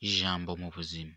ijambo mu buzima.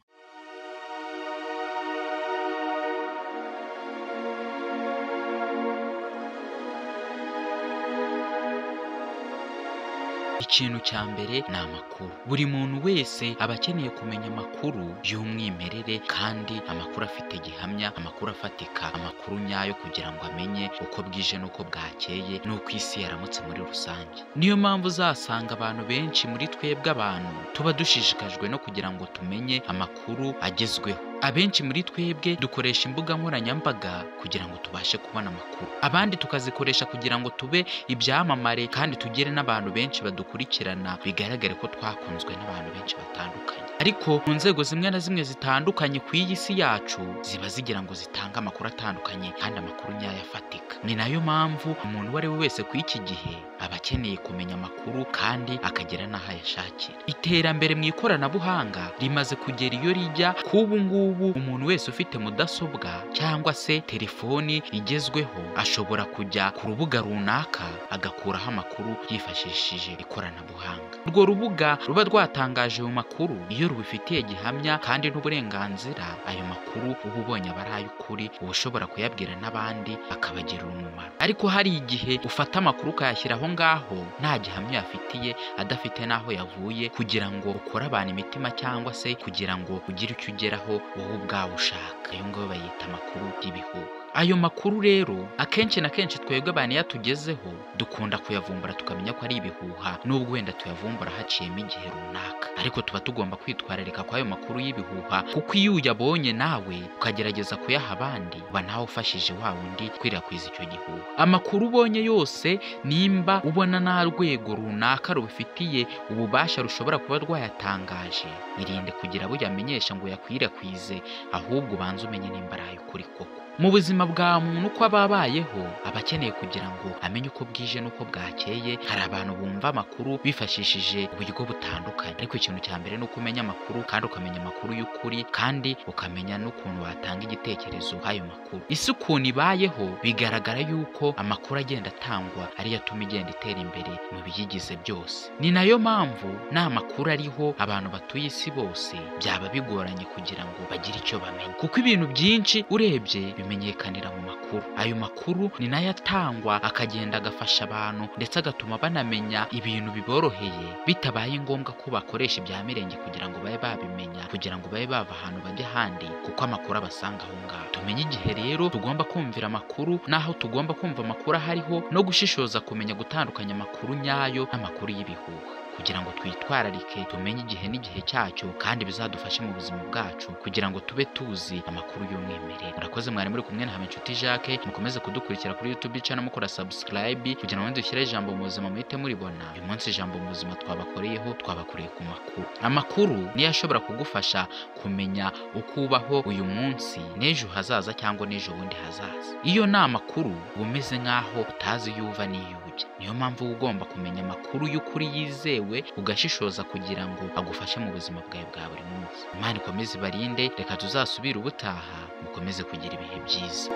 Ikintu cya mbere ni amakuru. Buri muntu wese aba akeneye kumenya amakuru y'umwimerere kandi amakuru afite gihamya, amakuru afatika, amakuru nyayo kugira ngo amenye uko bwije n'uko bwakeye n'uko isi yaramutse muri rusange. Niyo mpamvu uzasanga abantu benshi muri twebwe abantu tuba dushishikajwe no kugira ngo tumenye amakuru agezweho. Abenshi muri twebwe dukoresha imbuga nkoranyambaga kugira ngo tubashe kubona amakuru, abandi tukazikoresha kugira ngo tube ibyamamare kandi tugere n'abantu benshi badukurikirana bigaragare ko twakunzwe n'abantu benshi batandukanye. Ariko mu nzego zimwe na zimwe zitandukanye ku iyi si yacu ziba zigira ngo zitange amakuru atandukanye kandi amakuru nyayo afatika. Ni nayo mpamvu umuntu uwo ari we wese ku iki gihe aba akeneye kumenya amakuru kandi akagera n'aho ayashakira. Iterambere mu ikoranabuhanga rimaze kugera iyo rijya ku ubu ngubu ubu umuntu wese ufite mudasobwa cyangwa se telefoni igezweho ashobora kujya ku rubuga runaka agakuraho amakuru yifashishije ikoranabuhanga. Urwo rubuga ruba rwatangaje ayo makuru iyo rubifitiye gihamya kandi n'uburenganzira, ayo makuru uba ubonye aba ari ay'ukuri uba ushobora kuyabwira n'abandi akabagirira umumaro. Ariko hari igihe ufata amakuru ukayashyira aho ngaho nta gihamya uyafitiye, adafite n'aho yavuye kugira ngo ukore abantu imitima cyangwa se kugira ngo ugire icyo ugeraho wowe ubwawe ushaka. Ayo ngayo bayita amakuru y'ibihuha. Ayo makuru rero akenshi na kenshi twebwe abantu iyo atugezeho dukunda kuyavumbura tukamenya ko ari ibihuha nubwo wenda tuyavumbura haciyemo igihe runaka, ariko tuba tugomba kwitwararika kw'ayo makuru y'ibihuha kuko iyo uyabonye nawe ukagerageza kuyaha abandi uba nawe ufashije wa wundi kwirakwiza icyo gihuha. Amakuru ubonye yose nimba ubona nta rwego runaka rubifitiye ububasha rushobora kuba rwayatangaje, irinde kugira abo uyamenyesha ngo uyakwirakwize ahubwo ubanze umenye nimba ari ay'ukuri koko. Mu buzima bwa muntu uko aba abayeho aba akeneye kugira ngo amenye uko bwije n'uko bwakeye. Hari abantu bumva amakuru bifashishije uburyo butandukanye, ariko ikintu cya mbere ni uko umenya amakuru kandi ukamenya amakuru y'ukuri kandi ukamenya n'ukuntu watanga igitekerezo ayo makuru. Isi ukuntu ibayeho bigaragara yuko amakuru agenda atangwa ariyo atuma igenda itera imbere mu biyigize byose. Ni nayo mpamvu nta makuru ariho abantu batuye isi bose byaba bigoranye kugira ngo bagire icyo bamenya, kuko ibintu byinshi urebye bimenyekanira mu makuru. Ayo makuru ni nayo atangwa akagenda agafasha abantu ndetse agatuma banamenya ibintu biboroheye bitabaye ngombwa ko bakoresha ibya mirenge kugira ngo babe babimenya kugira ngo babe bava ahantu bajya ahandi kuko amakuru abasanga aho ngaho. Tumenye igihe rero tugomba kumvira amakuru n'aho tugomba kumva amakuru aho ariho no gushishoza kumenya gutandukanya amakuru nyayo n'amakuru y'ibihuha kugira ngo twitwararike tumenye igihe n'igihe cyacyo kandi bizadufashe mu buzima bwacu kugira ngo tube tuzi amakuru y'umwimerere. Murakoze mwari muri kumwe na Habinshuti Jacques, mukomeze kudukurikira kuri YouTube channel mukora subscribe kugira ngo dushyire ijambo mu buzima muhite muribona. Uyu munsi ijambo mu buzima twabakoreyeho twabakoreye ku makuru. Amakuru niyo ashobora kugufasha kumenya uko ubaho uyu munsi n'ejo hazaza cyangwa n'ejo bundi hazaza. Iyo ni amakuru uba umeze nk'aho utazi iyo uva n'iyo ujya. Niyo mpamvu uba ugomba kumenya amakuru y'ukuri yizewe ugashishoza kugira ngo agufashe mu buzima bwawe bwa buri munsi. Imana ikomeze ibarinde, reka tuzasubire ubutaha mukomeze kugira ibihe byiza.